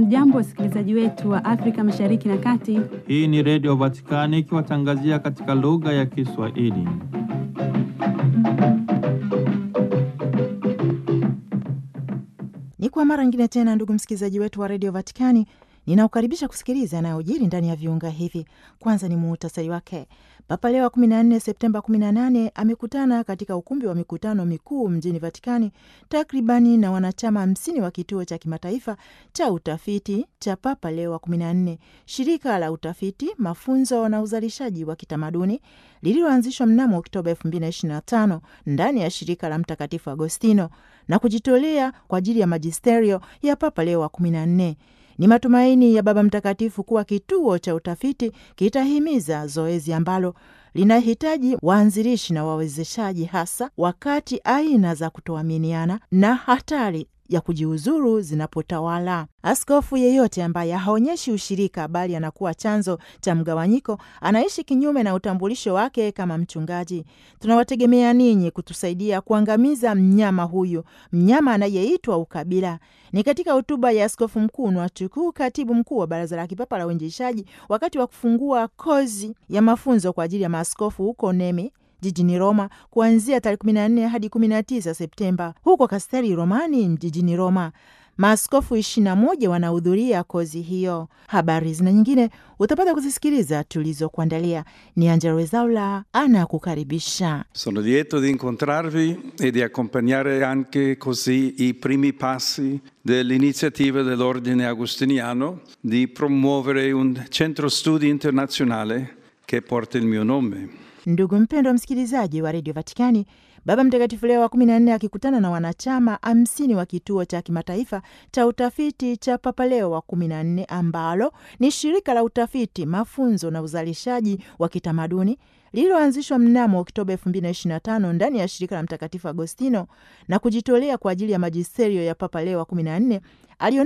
Hamjambo, wasikilizaji wetu wa Afrika Mashariki na Kati. Hii ni Redio Vatikani ikiwatangazia katika lugha ya Kiswahili. Ni kwa mara nyingine tena, ndugu msikilizaji wetu wa redio Vatikani, ninaukaribisha kusikiliza yanayojiri ndani ya viunga hivi. Kwanza ni muhtasari wake. Papa Leo wa 14 Septemba 18 amekutana katika ukumbi wa mikutano mikuu mjini Vatikani takribani na wanachama hamsini wa kituo cha kimataifa cha utafiti cha Papa Leo wa 14, shirika la utafiti, mafunzo na uzalishaji wa kitamaduni lililoanzishwa mnamo Oktoba 2025 ndani ya shirika la Mtakatifu Agostino na kujitolea kwa ajili ya majisterio ya Papa Leo wa 14. Ni matumaini ya Baba Mtakatifu kuwa kituo cha utafiti kitahimiza zoezi ambalo linahitaji waanzilishi na wawezeshaji, hasa wakati aina za kutoaminiana na hatari ya kujiuzuru zinapotawala. Askofu yeyote ambaye haonyeshi ushirika bali anakuwa chanzo cha mgawanyiko anaishi kinyume na utambulisho wake kama mchungaji. Tunawategemea ninyi kutusaidia kuangamiza mnyama huyu, mnyama anayeitwa ukabila. Ni katika hotuba ya Askofu Mkuu Nwachukwu, katibu mkuu wa Baraza la Kipapa la Uinjilishaji, wakati wa kufungua kozi ya mafunzo kwa ajili ya maaskofu huko Nemi jijini Roma kuanzia tarehe 14 hadi 19 Septemba huko Kasteli Romani jijini Roma. Maaskofu 21 wanahudhuria kozi hiyo. Habari zina nyingine utapata kuzisikiliza tulizokuandalia. Ni Angelo Wezaula anakukaribisha. Sono lieto di incontrarvi e di accompagnare anche così i primi passi dell'iniziativa dell'Ordine Agostiniano di promuovere un centro studi internazionale che porta il mio nome. Ndugu mpendwa msikilizaji wa redio Vatikani, Baba Mtakatifu Leo wa 14 akikutana na wanachama hamsini wa kituo cha kimataifa cha utafiti cha Papa Leo wa 14 ambalo ni shirika la utafiti, mafunzo na uzalishaji wa kitamaduni lililoanzishwa mnamo Oktoba 2025 ndani ya shirika la Mtakatifu Agostino na kujitolea kwa ajili ya majisterio ya Papa Leo wa 14